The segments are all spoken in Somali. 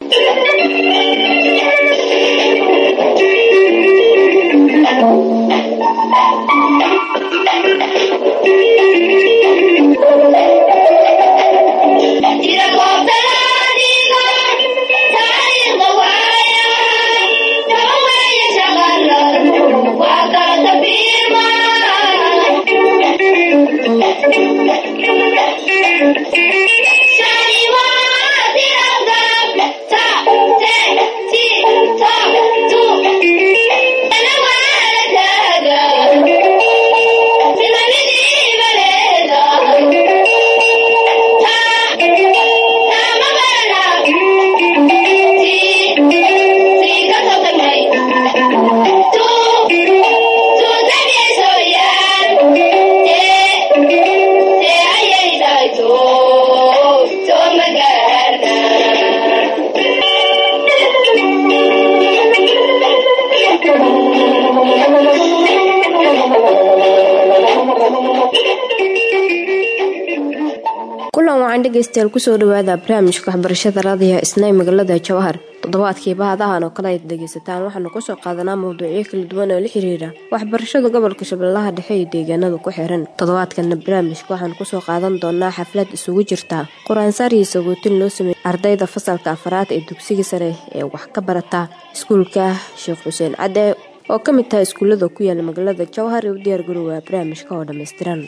kulan wacan dhegeystayaal kusoo dhawaada barnaamijka waxbarashada raadiyaha isnay magaalada jawhar toddobaadkii bahadahan oo kale ayd dhegeysataan waxaanu kusoo qaadanaa mawduucyo kala duwan oo la xiriira waxbarashada gobolka shabeellaha dhexe iyo deegaanada ku xiran toddobaadkana barnaamijka waxaanu kusoo qaadan doonaa xaflad isugu jirta qur-aansaar iyo sagootin loo sameeyey ardayda fasalka afaraad ee dugsiga sare ee wax ka barata iskuulka sheekh xuseen cadde oo ka mid taha iskuullada ku yaala magaalada jawhar ee u diyaar garowaa barnaamijka oo dhammaystiran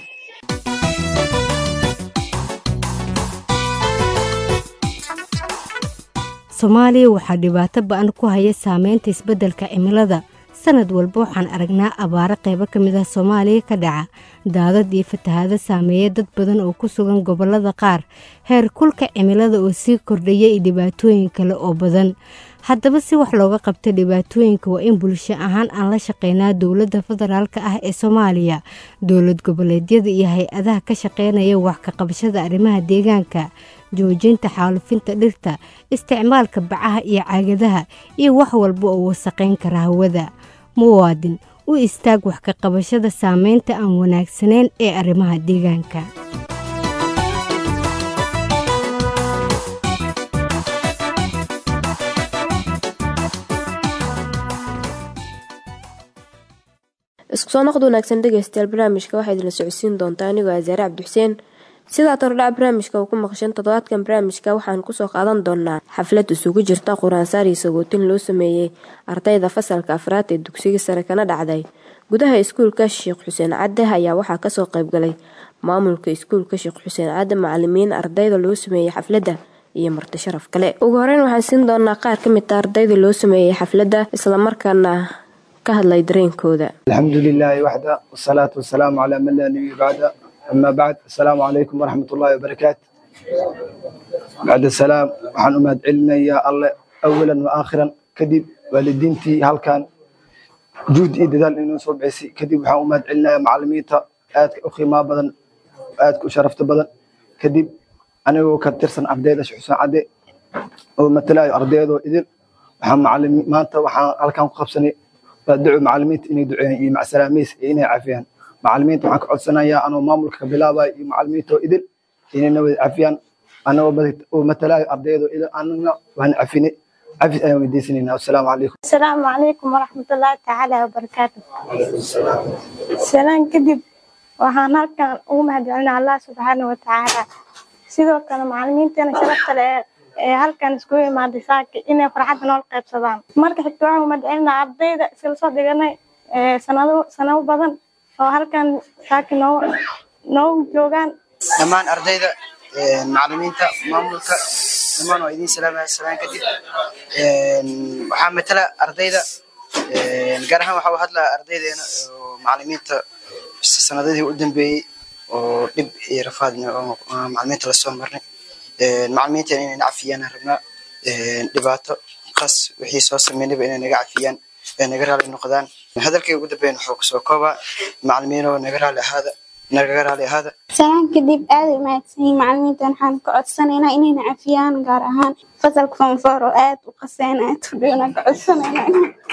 soomaaliya waxaa dhibaato ba-an ku haya saameynta isbeddelka cimilada sanad walba waxaan aragnaa abaaro qaybo ka mid ah soomaaliya ka dhaca daadad iyo fatahaado saameeya dad badan oo ku sugan gobollada qaar heer kulka cimilada oo sii kordhaya iyo dhibaatooyin kale oo badan haddaba si wax looga qabta dhibaatooyinka waa in bulsho ahaan aan la shaqeynaa dowladda federaalka ah ee soomaaliya dowlad goboleedyada iyo hay-adaha ka shaqeynaya wax ka qabashada arrimaha deegaanka joojinta xaalufinta dhirta isticmaalka bacaha iyo caagadaha iyo wax walba oo wasaqayn kara hawada muwaadin u istaag wax ka qabashada saameynta aan wanaagsanayn ee arrimaha deegaanka isku soo noqod wanaagsan dhegeystayaal barnaamijka waxaa idinla socodsiin doontaa anigoo asaare cabdixuseen sidaa tordhaca barnaamijka uu ku maqasheen toddobaadkan barnaamijka waxaan kusoo qaadan doonaa xaflad isugu jirta qur-aansaar iyo sagootin loo sameeyey ardayda fasalka afraad ee dugsiga sare kana dhacday gudaha iskuulka sheekh xuseen cadde ayaa waxaa kasoo qaybgalay maamulka iskuulka sheekh xuseen cadde macalimiin ardayda loo sameeyey xafladda iyo marti sharaf kale ugu horeyn waxaan siin doonaa qaar ka mid a ardayda loo sameeyey xafladda islamarkaana ka hadlay dareenkooda alxamdu lilaahi waxda wasalaatu wasalaamu calaa man laa nabiya bacda ama bacd asalaamu calaykum waraxmat ullahi wabarakaatu bacd asalaam waxaan u mahad celinayaa alle awalan wa aakhiran kadib waalidiintii halkan juhd iyo dadaal inoo soo bixisay kadib waxaan u mahad celinayaa macalimiinta aadka u qiimaa badan aadka u sharafta badan kadib anigoo ka tirsan ardayda sheekh xuseen cadde oo matalayo ardaydoo idin waxaan macalimi maanta waxaan halkan ku qabsanay waa duco macalimiinta inay duceeyaan iyo macsalaamiis iyo inay cafiyaan macalimiinta waxaan ka codsanayaa anoo maamulka ka bilaabayo iyo macalimiinta oo idin inayna wada cafiyaan anagoo matalayo ardaydo idin anagna waan cafinay cafis ayaan weydiisanayna wasalaamu calaykum asalaamu calaykum waraxmatullaahi tacaala wabarakaatu salaan kadib waxaan halkan ugu mahadcelinaa allah subxaana wa tacaala sidoo kale macalimiinteena sharafta leh ee halkan iskugu imaaday saaki inay farxadda nool qaybsadaan marka xigta waxaan umahadcelinaa ardayda iskala soo dhiganay sanado sanado badan oo halkan saaki noo noogu joogaan dhammaan ardayda macalimiinta maamulka dhammaan waa idiin salaamaya salaan kadib waxaa matala ardayda gaar ahaan waxaa u hadlaa ardaydeena oo macalimiinta sanadadii u dambeeyey oo dhib iyo rafaadna oo macalimiinta lasoo marnay macalimiinteena inay na cafiyaan aan rabnaa dhibaato qas wixii soo sameynayba inay naga cafiyaan ee naga raali noqdaan hadalkay ugu dambeyn wuxuu kusoo koobaa macalimiinoo naga raali ahaada nagaga raali ahaada salaan kadib aad u mahadsanyihin macalimiinta waxaan ka codsanaynaa inayna cafiyaan gaar ahaan fasalka fonfor oo aad u qaseen aad u dhowna ka codsanaynaa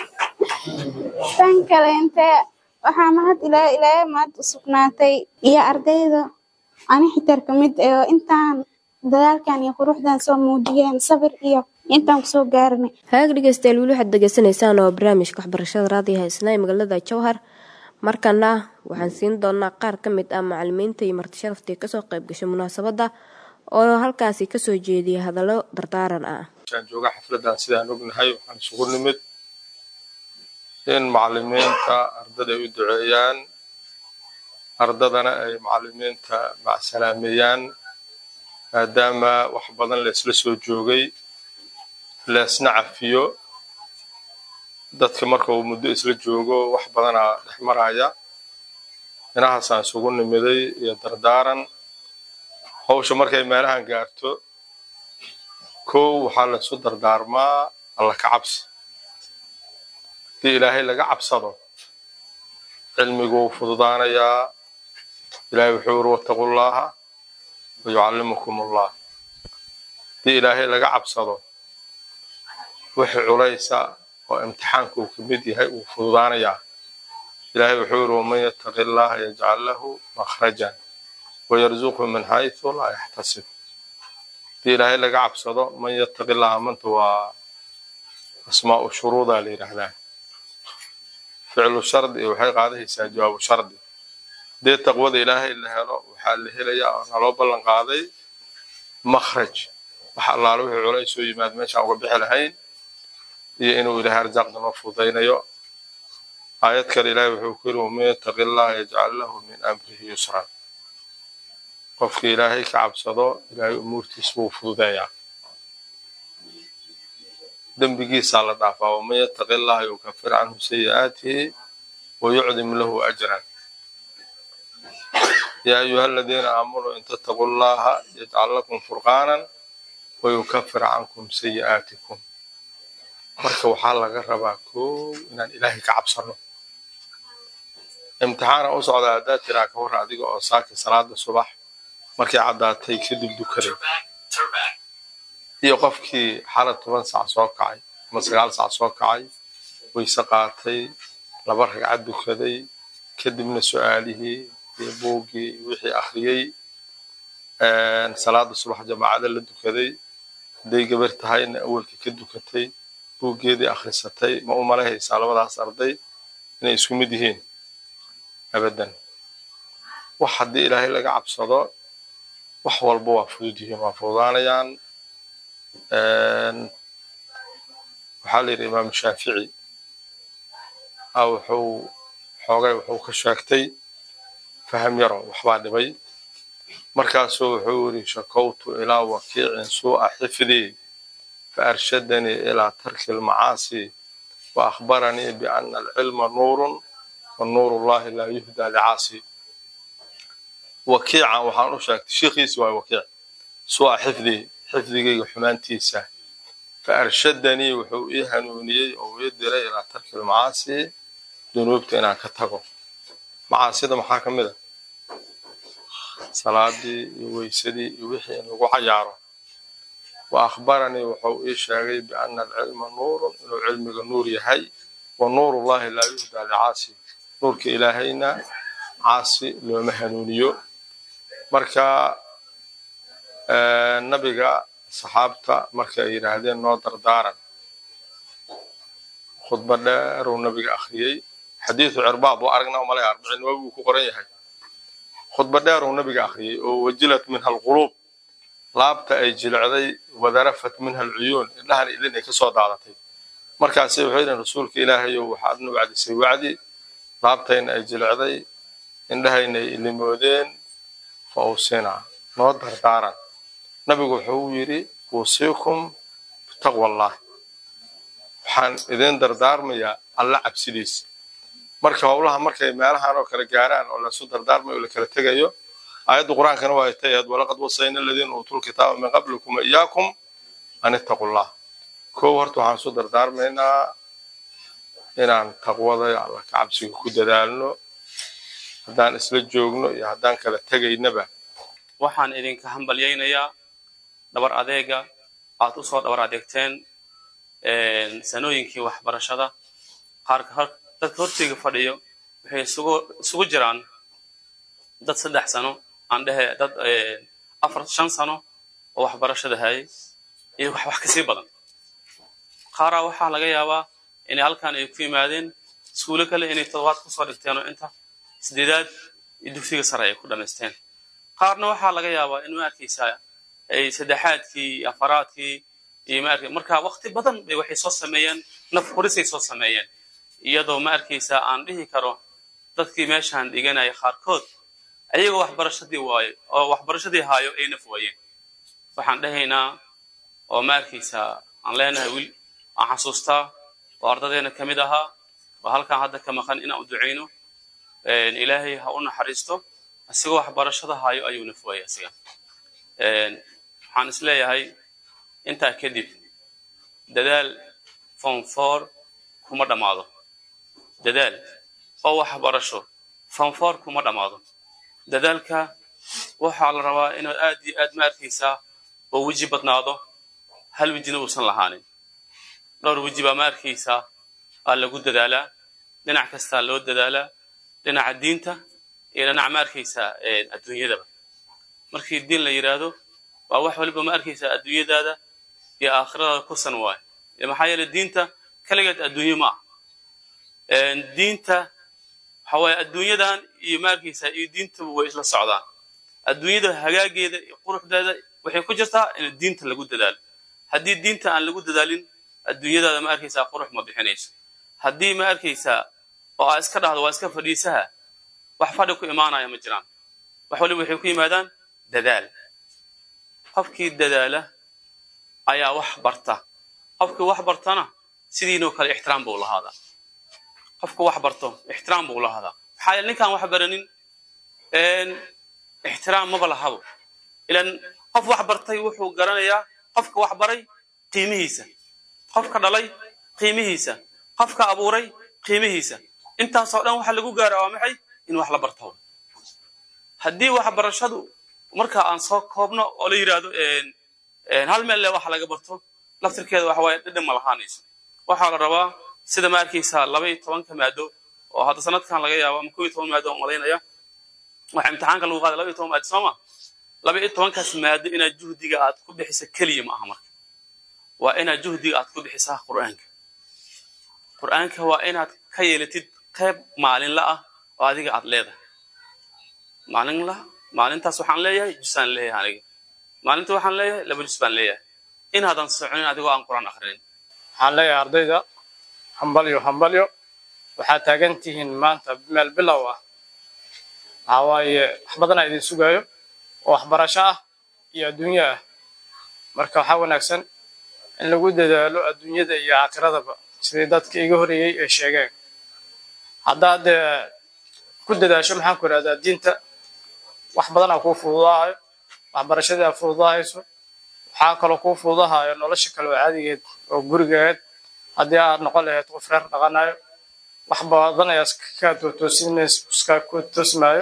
tan kale intee waxaa mahad ilaa ilaahay mahad u sugnaatay iyo ardayda ani xitar ka mid oo intaan dadaalkan iyo quruxdan soo muujiyeen sabir iyo intaan kusoo gaaranay hagaag dhegeystayaal weli waxaad degeysanaysaan oo barnaamijka waxbarashada raadiyaha isna ee magaalada jowhar markana waxaan siin doonaa qaar ka mid ah macalimiinta iyo marti sharaftii kasoo qayb gashay munaasabadda oo halkaasi kasoo jeediyay hadallo dardaaran ah aan jooga xafladan sidaan ognahay waxaan isugu nimid in macalimiinta ardada ay u duceeyaan ardadana ay macalimiinta macsalaameeyaan maadaama wax badan laysla soo joogay leesna cafiyo dadka marka uu muddo isla joogo wax badanaa dhex maraya inahaasaan isugu nimiday iyo dardaaran hawsha markay meelahan gaarto kow waxaa laysu dardaarmaa alla ka cabsi haddii ilaahay laga cabsado cilmiguu fududaanayaa ilaahay wuxuu uri wattaqullaaha wayucallimukum ullah haddii ilaahay laga cabsado wixii culaysa oo imtixaanka uu ka mid yahay uu fududaanayaa ilaahay wuxuu yiri waman yattaqi allaha yajcal lahu makhrajan wayarzuqhu min xaysu laa yaxtasib haddii ilaahay laga cabsado man yattaqi allaha manta waa asmaa'u shuruudaa la yidhaahdaa ficlu shardi waxay qaadahaysaa jawaabu shardi haddii taqwada ilaahay la helo waxaa la helayaa oo naloo ballan qaaday makhraj wax allaale wixii culays soo yimaad meeshaan uga bixi lahayn iyo inuu ilaahay arsaaqda noo fudaynayo aayad kale ilaahay wuxuu ku yiri waman yattaqi allaha yajcal lahu min amrihi yusran qofkii ilaahay ka cabsado ilaahay umuurtiis buu fududeeyaa dembigiisaa la dhaafaa waman yattaqi allaha yukafir canhu sayi'aatihi wayucdim lahu ajran yaa ayuha aladiina aamanuu in tattaquu allaha yajcal lakum furqaanan wayukafir cankum sayi'aatikum marka waxaa laga rabaa kow inaan ilaahay ka cabsano imtixaana u socdaa haddaad tiraa ka warra adiga oo saaki salaada subax markay caddaatay kadib dukaday iyo qofkii xala toban sac soo kacay ama sagaal sac soo kacay wayse qaatay laba ragcad dukaday kadibna su-aalihii iyo buuggii wixii akhriyey salaada subax jamaacada la dukaday hadday gabar tahayna awalkii ka dukatay buuggeedii akhrisatay ma u malahaysaa labadaas arday inay isku mid yihiin abadan wax haddii ilaahay laga cabsado wax walba waa fudud yihiin waa fududaanayaan waxaa la yidhi imaam shaafici a wuxuu xoogay wuxuu ka sheegtay faham yaro waxbaa dhibay markaasuu wuxuu yidhi shakowtu ilaa wakiicin suu'a xifdii فأرشدني إلى ترك المعاصي وأخبرني بأن العلم نور والنور الله لا يهدى لعاصي وكيعا وحان أشاك شيخيس واي وكيع سوى حفظي حفظي حمانتيسا فأرشدني وحو إيهانوني أو يدري إلى ترك المعاصي ذنوبتي أنا كتغو معاصي ده محاكم ده صلاة ويسدي وحي أنه عياره وأخبرني وحو إيه شاغي بأن العلم نور إنه علمك نور يهي ونور الله لا يهدى لعاصي نورك إلهينا عاصي لو مهنونيو مركا آه نبيغا صحابتا مركا يراهدين نو دردارا خطبة دار ونبيغا أخريي حديث عرباض وأرقنا وملاي أربعين وابو كقرين يهي خطبة دار ونبيغا أخريي ووجلت منها القلوب laabta ay jilicday wadarafat minha alcuyuun indhahan ilin ay ka soo daadatay markaasi wuxuu yidhi rasuulka ilaahayow waxaad nu wacdisay wacdi laabtayna ay jilicday indhahayna ay ilimoodeen fa awsinaa noo dardaaran nabigu wuxuu yidhi uusiikum bitaqwa allah waxaan idin dardaarmayaa alla cabsidiisa marka howlaha markay meelahan oo kale gaaraan oo lasu dardaarmayo oo la kala tegayo aayadda qur-aankana waa tay ahayd walaqad wasayna aladiina uutuu lkitaaba min qablikum wa iyaakum an ittaqu llah kow horta waxaan isu dardaarmaynaa inaan taqwada alla ka cabsiga ku dadaalno haddaan isla joogno iyo haddaan kala tegaynaba waxaan idinka hambalyaynayaa dhabar adeega aad u soo dhabar adeegteen sanooyinkii waxbarashada qaarka dadka horteyga fadhiyo waxay isugu jiraan dad saddex sano aan dhehe dad afar shan sano oo waxbarashada hayay iyo wax wax kasii badan qaaraa waxaa laga yaabaa inay halkan ay ku yimaadeen iskuulo kale inay toddobaad kusoo dhigteen oo inta sideedaad iyo dugsiga sare ay ku dhamaysteen qaarna waxaa laga yaabaa in ma arkaysaa ay saddexaadkii iyo afaraadkii iyo ma arka marka waqti badan bay waxay soo sameeyeen naf hurisay soo sameeyeen iyadoo ma arkaysaa aan dhihi karo dadkii meeshaan dhiganaya qaarkood ayagoo waxbarashadii waayo oo waxbarashadii haayo ay naf waayeen waxaan dhahaynaa oo ma arkaysaa aan leenahay wiil aan xasuustaa oo ardadeena ka mid ahaa oo halkaan hadda ka maqan inaan u ducayno ilaahay ha u naxariisto isagoo waxbarashada haayo ayuu naf waayay asiga waxaan is leeyahay intaa kadib dadaal form four kuma dhammaado dadaal oo waxbarasho form four kuma dhammaado dadaalka waxaa la rabaa inaad aad iyo aad ma arkaysaa oo weji badnaado hal wejina uusan lahaanin dhowr weji baa ma arkaysaa aa lagu dadaalaa dhinac kastaa loo dadaalaa dhinaca diinta iyo dhinac ma arkaysaa adduunyadaba markii diin la yidhaahdo waa wax waliba ma arkaysaa adduunyadaada iyo aakhiradaada kusan waayo maxaa yeele diinta kaligeed adduunye ma ah diinta waxa waaye adduunyadan iyo ma arkaysaa iyo diintaba way isla socdaan adduunyada hagaageeda iyo quruxdeeda waxay ku jirtaa in diinta lagu dadaalo haddii diinta aan lagu dadaalin adduunyadaada ma arkaysaa qurux ma bixinayso haddii ma arkaysaa oo aa iska dhahdo waa iska fadhiisaha wax fadhi ku imaanaya ma jiraan wax waliba waxay ku yimaadaan dadaal qofkii dadaala ayaa wax barta qofkii wax bartana sidiinoo kale ixtiraam buu lahaadaa qofka wax barto ixtiraam buu lahaadaa maxaa yeele ninkaan wax baranin ixtiraam maba lahabo ilan qof wax bartay wuxuu garanayaa qofka wax baray qiimihiisa qofka dhalay qiimihiisa qofka abuuray qiimihiisa intaasoo dhan waxa lagu gaara waa maxay in wax la barto haddii waxbarashadu marka aan soo koobno oo la yidhaahdo hal meel le waxa laga barto laftirkeeda waxa waaye dhidhan ma lahaanayso waxaa la rabaa sida ma arkaysaa laba iyo tobanka maado oo hadda sanadkan laga yaabo ama kow iyo toban maado oo malaynaya waxa imtixaanka lagu qaaday laba iyo toban maado sooma laba iyo tobankaas maado inaad juhdiga aad ku bixisa keliya ma aha marka waa inaad juhdiga aad ku bixisaa qur'aanka qur'aanka waa inaad ka yeelatid qayb maalinla ah oo adiga aad leedahay maalinla maalintaas waxaan leeyahay jusaan leeyahay aniga maalinta waxaan leeyahay laba jus baan leeyahay inaadan soconin adigoo aan qur'aan akrinin waxaan leeyahay ardayda hambalyo hambalyo waxaad taagan tihiin maanta meel bilow ah waxaa waaye wax badanaa idin sugaayo oo waxbarasho ah iyo adduunyo ah marka waxaa wanaagsan in lagu dadaalo adduunyada iyo aakiradaba sidii dadka iga horeeyey ay sheegeen haddaad ku dadaasho maxaan ku idhahdaa diinta wax badanaa kuu fududaayo waxbarashadii aad fududahayso waxaa kaloo kuu fududahayo nolosha kale oo caadigeed oo gurigeed haddii aad noqon lahayd qof reer dhaqanayo wax badan ayaa iska tootoosinaysa iska ku toosmaayo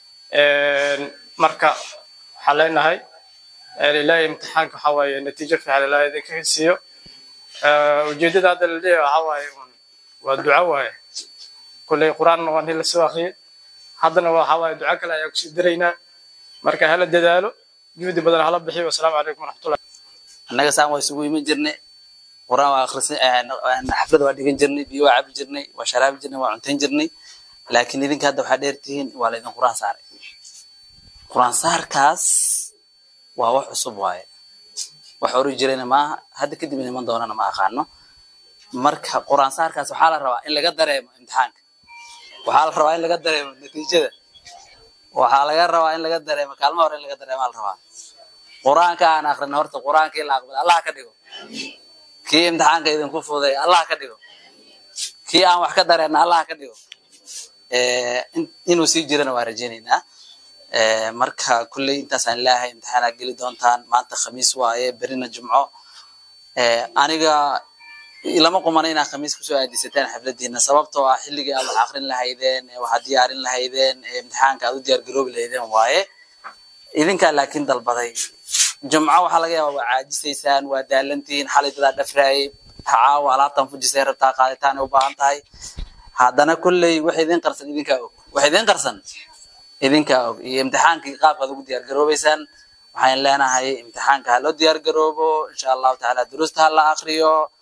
marka waxaa leenahay ilaahay imtixaanka waxaa waaye natiijo fiican ilaahay idinka siiyo ujeeddada hadda la leeyahay waxaa waaye waa duco waaye kulley qur-aanna waa nin lasoo akhriyey haddana waxaa waaye duco kale ayaa kusii daraynaa marka hala dadaalo juhdi badan hala bixiyo wasalaamu calaykum waraxmatullah annaga saan waa isugu iman jirnay quraan waa akhrisan xaflada waa dhigan jirnay biyo waa cabi jirnay waa sharaabi jirnay waa cuntayn jirnay laakiin idinka hadda waxaa dheer tihiin waa laydin quraan saaray quraan saarkaas waa wax cusub waaye wax ori jirayna maaha hadda kadib iman doonana ma aqaano marka quraan saarkaas waxaa la rabaa in laga dareemo imtixaanka waxaa la rabaa in laga dareemo natiijada waxaa laga rabaa in laga dareemo kaalmo hore in laga dareemaa la rabaa qur-aanka aan akrina horta qur-aankii la aqbala allah ka dhigo kii imtixaanka idinku fuday allah ka dhigo kii aan wax ka dareenna allah ka dhigo inuu sii jirana waa rajaynaynaa marka kulley intaasaan ilaahay imtixaanaad geli doontaan maanta khamiis waaye berina jumco aniga lama qumana inaad khamiis kusoo aadisataan xafladiina sababtoo ah xilligii aad wax akrin lahaydeen waxaad diyaarin lahaydeen imtixaanka aad u diyaar garoobi lahaydeen waaye idinkaa laakiin dalbaday jumco waxaa laga yaabaa waa caajisaysaan waa daalantihiin xalay dadaa dhafraayay caawa alaabtan fujisay rabtaa qaaditaan ay u baahan tahay haddana kolley wax idin qarsan idinkaa og wax idin qarsan idinkaa og iyo imtixaankii qaabkaad ugu diyaar garoobeysaan waxaan leenahay imtixaanka ha loo diyaar garoobo insha allahu tacaala duruusta ha la akriyo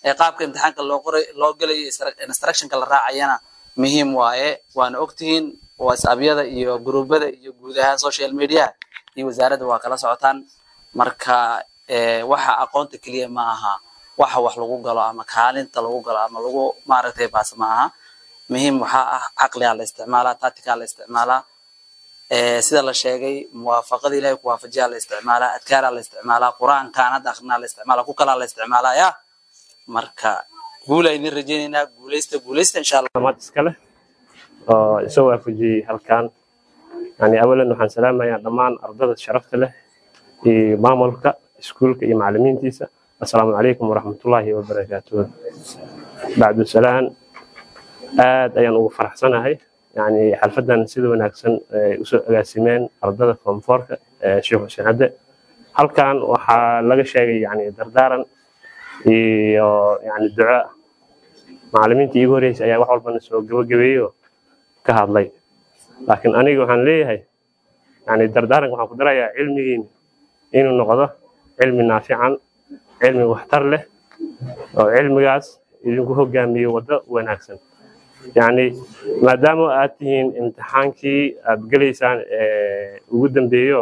ee qaabka imtixaanka loo qoray loo gelayo instructionka la raacayana muhiim waaye waana ogtihiin whatsappyada iyo gruubada iyo guud ahaan social media iyo wasaaradda waa kala socotaan marka waxa aqoonta keliya ma aha waxa wax lagu galo ama kaalinta lagu galo ama lagu maaragtay baas ma aha muhiim waxaa ah caqligaa la isticmaalaa tactikaa la isticmaalaa sida la sheegay muwaafaqada ilahay ku waafajiyaa la isticmaalaa adkaaraa la isticmaalaa qur-aankaan hadda akrinaa la isticmaalaa ku kalaa la isticmaalaa ya marka guul aynin rajaynaynaa guulaysta guulaysta insha allah maad iskale oo isoo waafajiyey halkan yani awalan waxaan salaamayaa dhammaan ardada sharafta leh iyo maamulka iskuulka iyo macalimiintiisa assalaamu calaykum waraxmatullaahi wabarakaatuh bacdu salaan aad ayaan ugu faraxsanahay yani xalfadan sida wanaagsan ay usoo agaasimeen ardada foomfoorka ee sheekh xuseen hadde halkan waxaa laga sheegay yani dardaaran iyo yani duco macalimiintii iigu horreysay ayaa wax walbana soo gabagabeeyo ka hadlay laakiin aniga waxaan leeyahay yani dardaaranka waxaan ku darayaa cilmigiin inuu noqdo cilmi naafican cilmi waxtar leh oo cilmigaas idinku hogaamiyo waddo wanaagsan yani maadaama aad tihiin imtixaankii aad gelaysaan ugu dambeeyo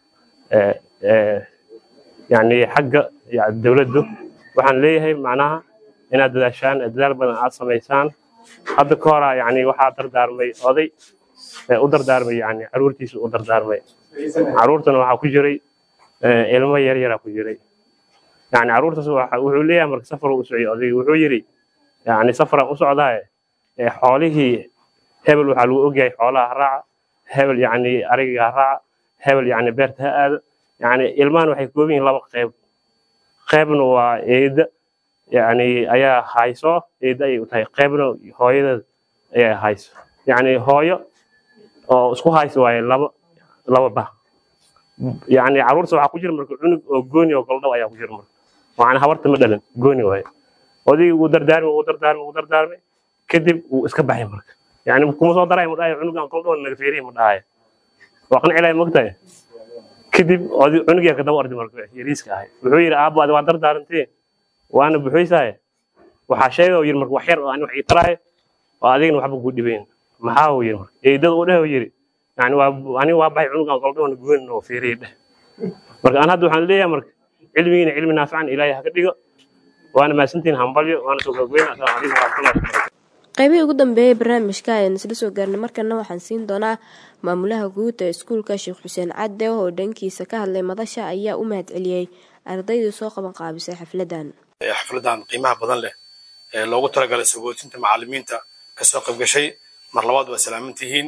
yani xagga dowladdu waxaan leeyahay macnaha inaad dadaashaan dadaal badan aad samaysaan hadda ka hora yani waxaa dardaarmay oday u dardaarmay yani caruurtiisa u dardaarmay caruurtana waxaa ku jiray ilmo yar yaraa ku jiray yani caruurtaas wuxuu leeyahay marka safar u socday odayga wuxuu yidhi yani safaraan u socdaaye xoolihii hebel waxaa lagu ogyahay xoolaha ha raaca hebel yani ariga ha raaca hebel yani beerta ha aado yani ilmahan waxay kooban yihiin laba qayb qaybna waa eeda yani ayaa hayso eeda ayay u tahay qaybna hooyadeed ayaa hayso yani hooyo oo isku hayso waaye laba laba bah yani caruurta waxaa ku jira marka cunug oo gooni oo goldhow ayaa ku jira marka waxaan habarta ma dhalan gooni waaye odaygii wuu dardaarmay wuu dardaarmay wuu dardaarmay kadib wuu iska baxay marka yani kuma soo daray ma dhahayo cunugan goldhow naga feerihi ma dhahayo waa qancilaya mogtahay kadib cunug yarka daba ordi marka yariiska ahay wuxuu yidhi aabbo adi waa dardaarantee waana buxuysahay waxaa sheega yidhi marka wax yar oo ani wax ii taraayo oo adigna waxba kuu dhibayn maxaa uu yidhi marka eedada uu dheh uu yidhi yani waa aniga waa baxay cunugan goldhoona goonin oo feerihi dheh marka aan hadda waxaan leeyahay marka cilmigiina cilmi naafican ilaahay haka dhigo waana mahadsantihin hambalyo waana soo gabageyna assalaamu calaykum waraxmatullahi wabarakatu qaybihii ugu dambeeyey barnaamijka ayaan isla soo gaarnay markana waxaan siin doonaa maamulaha guud ee iskuulka sheekh xuseen cadde oo dhankiisa ka hadlay madasha ayaa u mahad celiyey ardaydii soo qaban qaabisay xafladan xafladan qiimaha badan leh ee loogu talagalay sagootinta macalimiinta kasoo qayb gashay mar labaad waa salaaman tihiin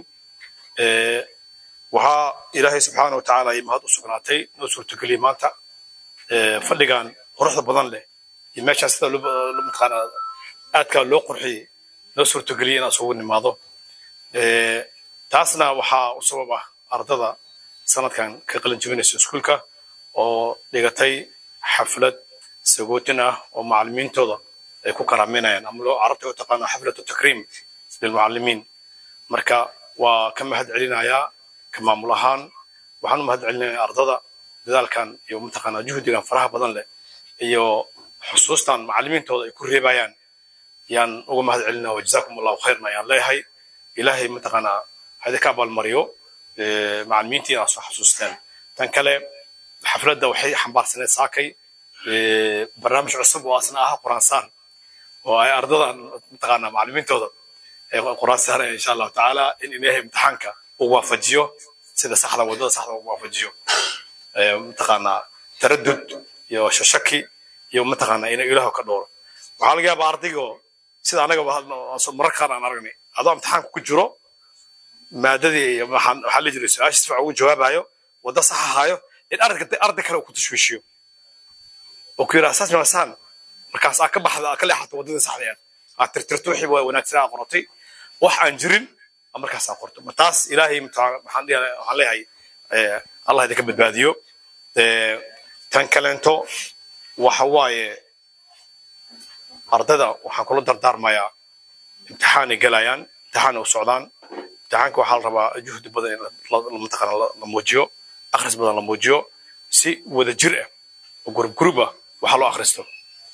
waxaa ilaahay subxaana watacaala ay mahad u sugnaatay noo suurtageliyey maanta fadhigan quruxda badan leh iyo meeshaan sida mataqaana aadkaa loo qurxiyey noo suurtageliyey inaan isugu nimaado taasna waxaa u sabab ah ardada sanadkan ka qalin jebinaysa iskuulka oo dhigatay xaflad sagootin ah oo macalimiintooda ay ku karaaminayaan ama loo carabta u taqaano xaflatu takriim lilmucalimiin marka waa ka mahad celinayaa ka maamul ahaan waxaan u mahad celinayaa ardada dadaalkan iyo mataqaanaa juhdigan faraha badan leh iyo xusuustan macalimiintooda ay ku reebayaan yaan uga mahad celinaa wajazaakum allahu khayrna ayaan leeyahay ilaahay mataqaanaa hadi ka abaalmariyo macalimiintii inaad soo xasuusteen tan kale xafladda waxay xambaarsaneed saakay barnaamij cusub oo asna ah quraansaan oo ay ardadan mataqaanaa macalimiintooda ay quraan saaraya insha allahu tacaala in ilaahay imtixaanka uu waafajiyo sida saxda wadada saxda uu waafajiyo mataqaanaa taradud iyo shashaki iyo mataqaanaa inuu ilaahu ka dhowro waxaa laga yaabaa ardaygo sida anaga marar qaar aan aragnay adoo imtixaanka ku jiro maadadii iyo waxaan waxaa la jiray su-aasha si fiican ugu jawaabayo wadda sax ahaayo in arday arday kale uu ku tashwiishiyo oo ku yidhaha saas masaan markaas aa ka baxda aa ka leexato waddadii saxda ah aad tirtirto wixii waa wanaagsan aa qorotay wax aan jirin markaas aa qorto taas ilaahay waxaan leeyahay allah idinka badbaadiyo tan kaleento waxa waaye ardayda waxaan kula dardaarmayaa imtixaanay galayaan imtixaanay u socdaan imtixaanka waxaa la rabaa juhdi badan in mataqaana la muujiyo akhris badan la muujiyo si wada jir ah oo gurub gurub ah waxaa loo akhristo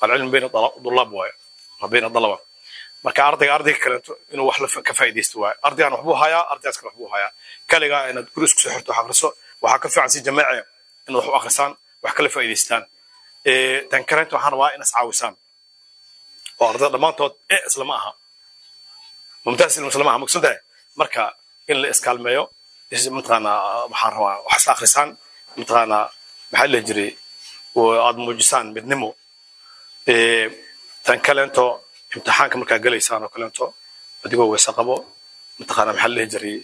alcilmu bayna dulaab waaye bayna dalaba marka ardayga ardayga kaleeto inuu wax ka faa'iidaysto waaye ardaygan waxbuu hayaa ardaygaas kale waxbuu hayaa kaligaa inaad guri isku soo xirto wax akhriso waxaa ka fiican si jamaaci inaad wax u akhrisaan wax kala faa'iidaystaan tan kaleeto waxaan rabaa inaad iscaawisaan oo ardayda dhammaantood e islama aha mumtaas islama aha maqsan tahay marka in la iskaalmeeyo mataqaanaa waxaan rabaa wax isla akhrisaan mataqaanaa maxaa la jiray aad muujisaan midnimo tan kaleento imtixaanka markaa gelaysaan oo kaleento adigoo weyse qabo mataqaanaa maxaa la dhihi jiray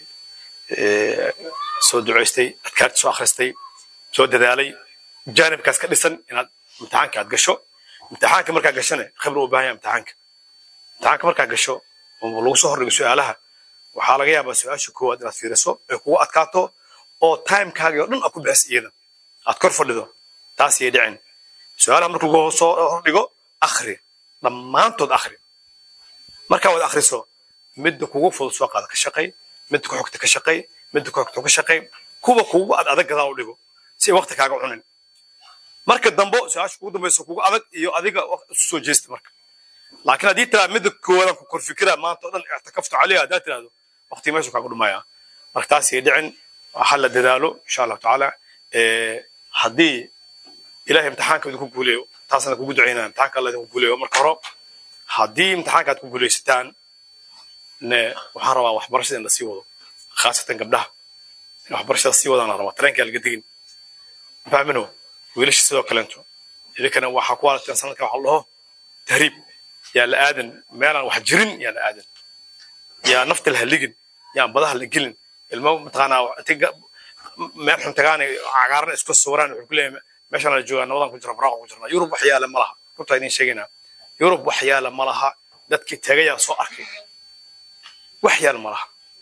soo ducaystay adkaarti soo akhristay soo dadaalay jaanibkaas ka dhisan inaad imtixaanka aad gasho imtixaanka markaa gashane khibra u baahan yahay imtixaanka imtixaanka markaa gasho oo lagu soo hordhigo su-aalaha waxaa laga yaabaa su-aasha koowaad inaad fiiriso ay kugu adkaato oo timekaagii oo dhan aad ku bixis iyada aad kor fadhido taas yay dhicin su-aalaha marka lagu soo hordhigo akhri dhammaantood akhri markaa waad akhriso midda kugu fudud soo qaada ka shaqay midda ku xogta ka shaqay midda ku xogta ka shaqay kuwa kugu ad adag gadaa u dhigo si ay waqti kaaga cunin marka dambo su-aasha kugu dambayso kugu adag iyo adiga isu soo jeesta marka laakiin haddii tiraa midda koowaadaan ku kor fikira maanta oo dhan ictikaftu caleyha haddaad tirahdo waqti meeshu kaagu dhumaya marka taas yay dhicin waxa la dadaalo insha allahu tacaala haddii ilahay imtixaanka idinku guuleeyo taasna kugu ducaynaa imtixaanka alla idinku guuleeyo marka hore haddii imtixaanka aad ku guuleysataan ne waxaan rabaa waxbarashada in la sii wado khaasatan gabdhaha in waxbarashada sii wadaan rabaa tareenkaa laga tegin fahmino wiilasha sidoo kaleento idinkana waxaa ku walateen sanadka waxa la dhaho tahriib yaa la aadan meelaan wax jirin yaa la aadan yaa nafta la haligin yaan badaha la gelin ilmo mataqaanaa meel xun tagaan cagaaran isku sawiraan wuxuu ku leeyahay meeshaan la joogaa nabadan ku jira baraaqa ku jirna yurub wax yaala ma laha runtaa idiin sheegaynaa yurub wax yaala ma laha dadkii tagayaa soo arkay wax yaala ma laha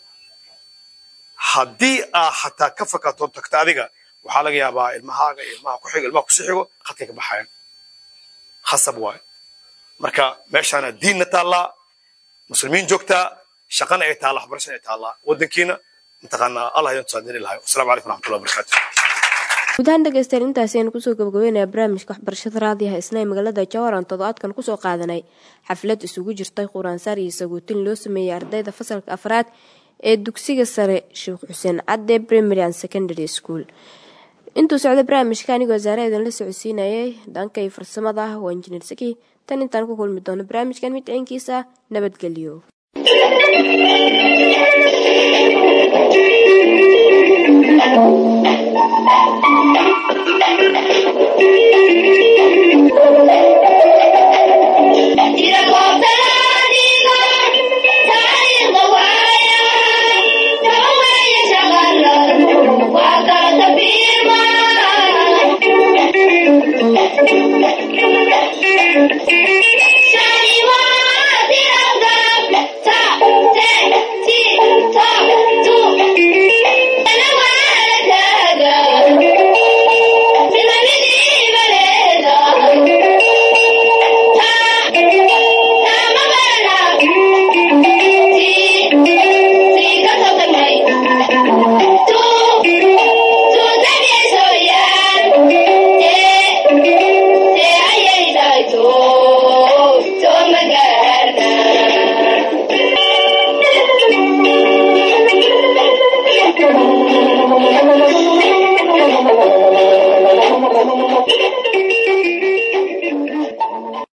haddii aa xataa ka fakato tagta adiga waxaa laga yaabaa ilmahaaga iyo ilmaha ku xigo ilmaha kusi xigo khadkay ka baxayan khasab waayo marka meeshaana diinna taallaa muslimiin joogtaa shaqana ay taallaa waxbarashana ay taallaa waddankiina mataqaanaa allah idin tusaadini lahayo wasalaamu calaykum raxmatullahi wabarakaatu gudahaan dhegeystayaal intaasi aynu kusoo gabagabeynaya barnaamijka waxbarashada raadiyaha isna ee magaalada jawaran toddobaadkan kusoo qaadanay xaflad isugu jirtay quraansaar iyo saguutin loo sameeyey ardayda fasalka afraad ee dugsiga sare sheekh xuseen cadde primary and secondary school intuu socda barnaamijka anigoo wasaare idin la socodsiinayay dhankay farsamada ah waa injineer saki tan intaan ku kulmi doono barnaamijkan mid ciinkiisa nabadgelyo Thank you.